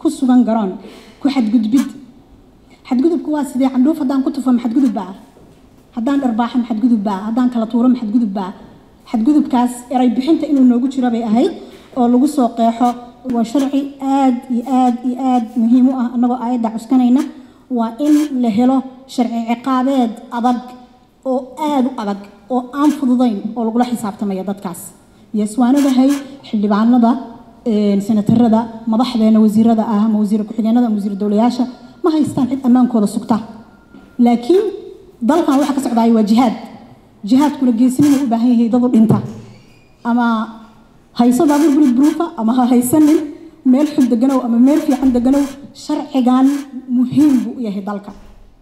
sugan garoon ku xadgudbid xadgudubku waa sidee candhuuf haddaan ku tufo maxadgudub baa haddaan dharbaaxo maxadgudub baa haddaan kala tuuro maxadgudub baa xadgudubkaas eray bixinta inuu noogu jiro bay ahayd oo lagu soo qeexo waa sharci aad iyo aad iyo aad muhiim u ah annagoo aayadda cuskanayna waa in la helo sharci ciqaabeed adag oo aad u adag oo aan fududayn oo lagula xisaabtamaya dadkaas yeeswaanadahay xildhibaanada senatarada madaxdeena wasiirada ah ama wasiir ku-xigeenada ama wasiir dowlayaasha ma haystaan cid ammaankooda sugta laakiin dalkan waxa ka socdaaya waa jihaad jihaadkuna geesinimu u baahan yahay dadu dhinta ama hayso daabur bulid buruufa ama ha haysanin meel xun deganow ama meel fiican deganow sharcigan muhiim buu u yahay dalka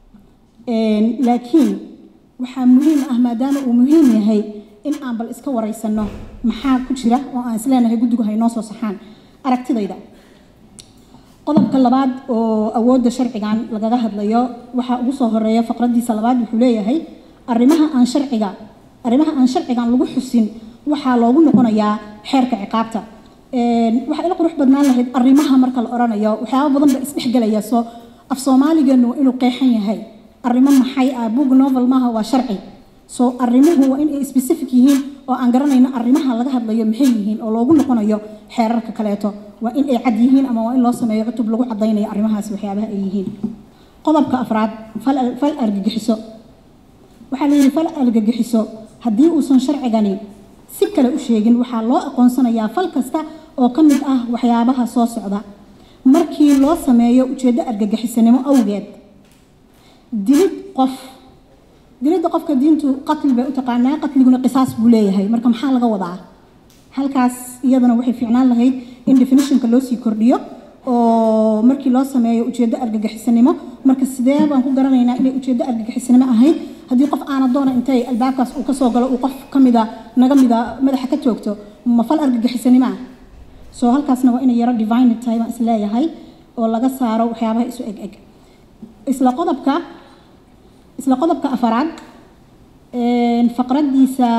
laakiin waxaa muhiim ah maadaama uu muhiim yahay in aan bal iska waraysano maxaa ku jira oo aan isleenahay guddigu haynoo soo saxaan aragtidayda qodobka labaad oo awoodda sharcigan lagaga hadlayo waxaa ugu soo horeeya faqradiisa labaad wuxuu leeyahay arrimaha aan sharciga arrimaha aan sharcigan lagu xusin waxaa loogu noqonayaa xeerka ciqaabta waxaa ila qurux badnaan lahayd arrimaha marka la oranayo waxyaaba badan ba isdhexgelaya soo af soomaaligeenu waa inuu qeexan yahay arrimo maxay ah book novel maaha waa sharci soo arrimuhu waa in ay specific yihiin oo aan garanayno arrimaha laga hadlayo maxay yihiin oo loogu noqonayo xeerarka kaleeto waa in ay cad yihiin ama waa in loo sameeyo cutub lagu cadaynayo arrimahaas waxyaabaha ay yihiin qodobka afraad fal argagixiso waxaa la yidhi fal argagixiso haddii uusan sharcigani si kale u sheegin waxaa loo aqoonsanayaa fal kasta oo ka mid ah waxyaabaha soo socda markii loo sameeyo ujeeddo argagixisanimo awgeed dilid qof dilidda qofka diintu qatli bay u taqaanaa qatliguna qisaas buu leeyahay marka maxaa laga wadaa halkaas iyadana waxay fiicnaan lahayd in definitionka loo sii kordhiyo oo markii loo sameeyo ujeeddo argagixisanimo marka sidee baan ku garanaynaa inay ujeeddo argagixisanimo ahayd haddii qof aana doona intay albaabkaas uu kasoo galo uu qof ka mida naga mida madaxa ka toogto ma fal argagixisanimo ah soo halkaasna waa inay yaro divine tahay baan isleeyahay oo laga saaro waxyaabaha isu eg eg isla qodobka isla qodobka afaraad faqradiisa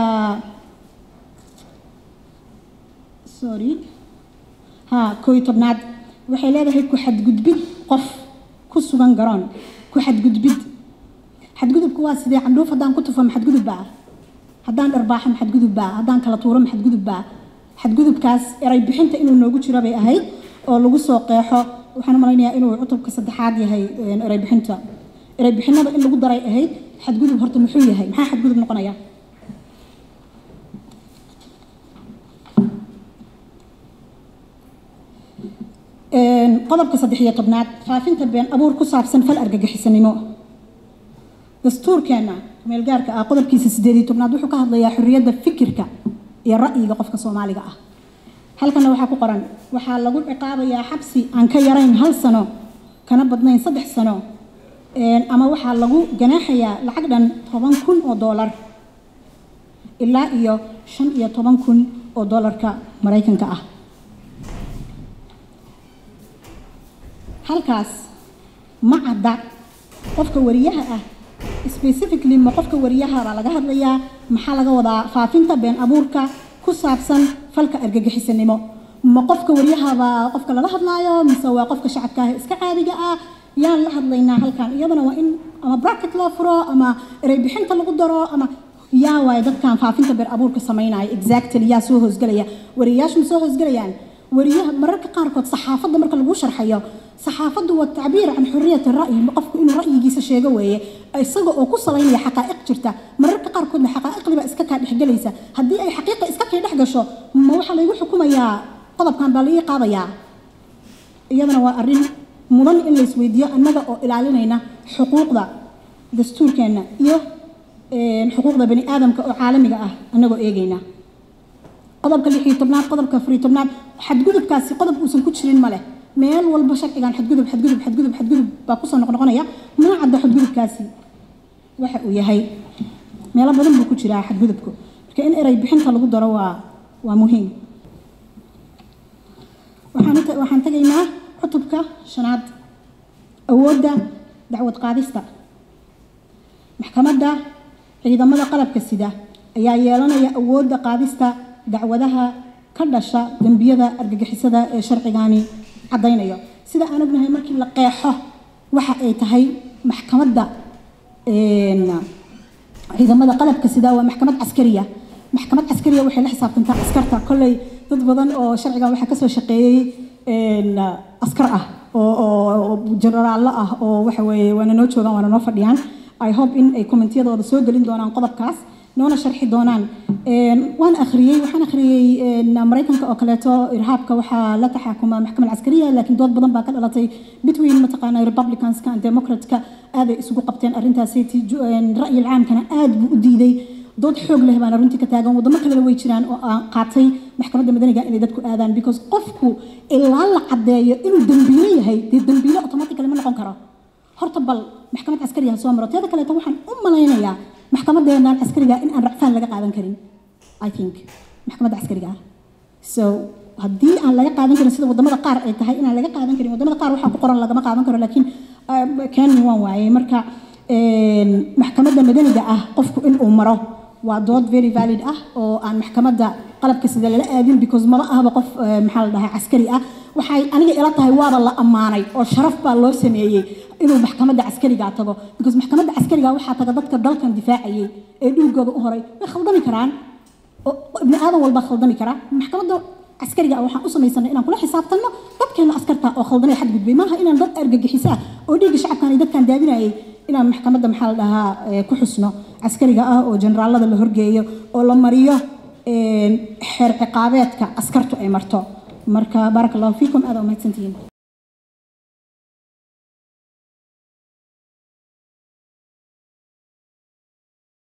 sorry ha kooy tobnaad waxay leedahay ku xadgudbid qof ku sugan garoon ku xadgudbid xadgudubku waa sidee candhuuf haddaan ku tufo maxadgudub baa haddaan dharbaaxo maxadgudub baa haddaan kala tuuro maxadgudub baa xadgudubkaas eray bixinta inuu noogu jiro bay ahayd oo lagu soo qeexo waxaan u malaynayaa inuu cutubka saddexaad yahay eray bixinta eray bixinada in lagu daray ahayd xadgudub horta muxuu yahay maxaa xadgudub noqonaya qodobka saddex iyo tobnaad faafinta been abuur ku saabsan fal argagixisanimo dastuurkeena meelgaarka ah qodobkiisa sideed iyo tobnaad wuxuu ka hadlayaa xorriyadda fikirka iyo ra'yiga qofka soomaaliga ah halkana waxaa ku qoran waxaa lagu ciqaabayaa xabsi aan ka yarayn hal sano kana badnayn saddex sano ama waxaa lagu ganaaxayaa lacag dhan toban kun oo doolar ilaa iyo shan iyo toban kun oo doolarka maraykanka ah halkaas ma cadda qofka wariyaha ah specifically ma qofka wariyaha baa laga hadlayaa maxaa laga wadaa faafinta been abuurka ku saabsan falka argagixisanimo ma qofka waryahabaa qofka lala hadlaayo mise waa qofka shacabka ah iska caadiga ah yaan la hadlaynaa halkan iyadana waa in ama bracket loo furo ama erey bixinta lagu daro ama yaa waay dadkan faafinta been abuurka samaynaya exactly yaa soo hoosgelaya wariyayaashu ma soo hoosgelayaan wariyaha mararka qaarkood saxaafadda marka lagu sharxayo saxaafaddu waa tacbiir can xuriyati ra'yi qofku inuu ra'yigiisa sheego weeye isaga oo ku salaynaya xaqaa'iq jirta mararka qaarkoodna xaqaa'iqdiba iska kaa dhexgelaysa haddii ay xaqiiqa iska kii dhex gasho ma waxaa laygu xukumayaa qodobkan baa laii qaadayaa iyadana waa arrin mudan in laysweydiiyo annaga oo ilaalinayna xuquuqda dastuurkeenna iyo xuquuqda bani aadamka oo caalamiga ah annagoo eegayna qodobka lix iyo tobnaad qodobka afar iyo tobnaad xadgudubkaasi qodob uusan ku jirin ma leh meel walba sharcigan xadgudub xadgudub xadgudub xadgudub baa kusoo noqnoqonaya mana cadda xadgudubkaasi waxa uu yahay meelo badan buu ku jiraa xadgudubku marka in erey bixinta lagu daro waa waa muhiim waxaan waxaan tegaynaa cutubka shanaad awoodda dacwad qaadista maxkamadda ciidamada qalabka sida ayaa yeelanaya awoodda qaadista dacwadaha ka dhasha dembiyada argagixisada ee sharcigani caddaynayo sida aan ognahay markii la qeexo waxa ay tahay maxkamadda ciidamada qalabka sida waa maxkamad caskariya maxkamad caskariya waxay la xisaabtantaa askarta kolley dad badan oo sharcigan waxaa kasoo shaqeeyey askar ah oo jenaraallo ah oo waxa weeye waana noo joogaan waana noo fadhiyaan i hope in ay kommentiyadooda soo gelin doonaan qodobkaas noona sharxi doonaan waan akhriyey waxaan akhriyey maraykanka oo kaleeto irhaabka waxaa la taxaakuma maxkamad caskariya laakiin dood badan baa ka dhalatay between mataqaana republicanska and democratska aaday isugu qabteen arrintaasi ra'yil caamkana aad buu u diiday dood xoog leh baana runtii ka taagan wadamo kalena way jiraan oo aan qaatay maxkamadda madaniga inay dadku aadaan because qofku ilaa la caddeeyo inuu dembiilo yahay dee dembiilo automatically ma noqon karo horta bal maxkamad caskariga ha soo maro teeda kaleeto waxaan u malaynayaa maxkamadeenan caskariga in aan racfaan laga qaadan karin i think maxkamadda caskariga ah so haddii aan laga qaadan karin sida wadamada qaar ay tahay inaan laga qaadan karin wadamada qaar waxaa ku qoran lagama qaadan karo laakiin kenya waan waayey marka maxkamadda madaniga ah qofku in uu maro waa dood very valid ah oo aan maxkamadda qalabka sida lala aadin because maba ahba qof maxaa la dhahaa caskari ah waxay aniga ila tahay waaba la ammaanay oo sharaf baa loo sameeyey inuu maxkamadda caskariga tago because maxkamadda caskariga waxaa taga dadka dalkan difaacayay ee dhulgooda u horay way khaldami karaan oo ibni aadan walba khaldami kara maxkamadda caskariga waxaan u samaysanay inaan kula xisaabtanno dadkeena askarta oo khaldamay xadgudbay maaha inaan dad argagixisa oo dhiigga shacabkan iyo dadkan daadinayay inaan maxkamadda maxaa la dhahaa ku xusno caskariga ah oo generaalada la horgeeyo oo la mariyo xeer ciqaabeedka askartu ay marto marka baaraka allahu fiikum aada umahadsantihiin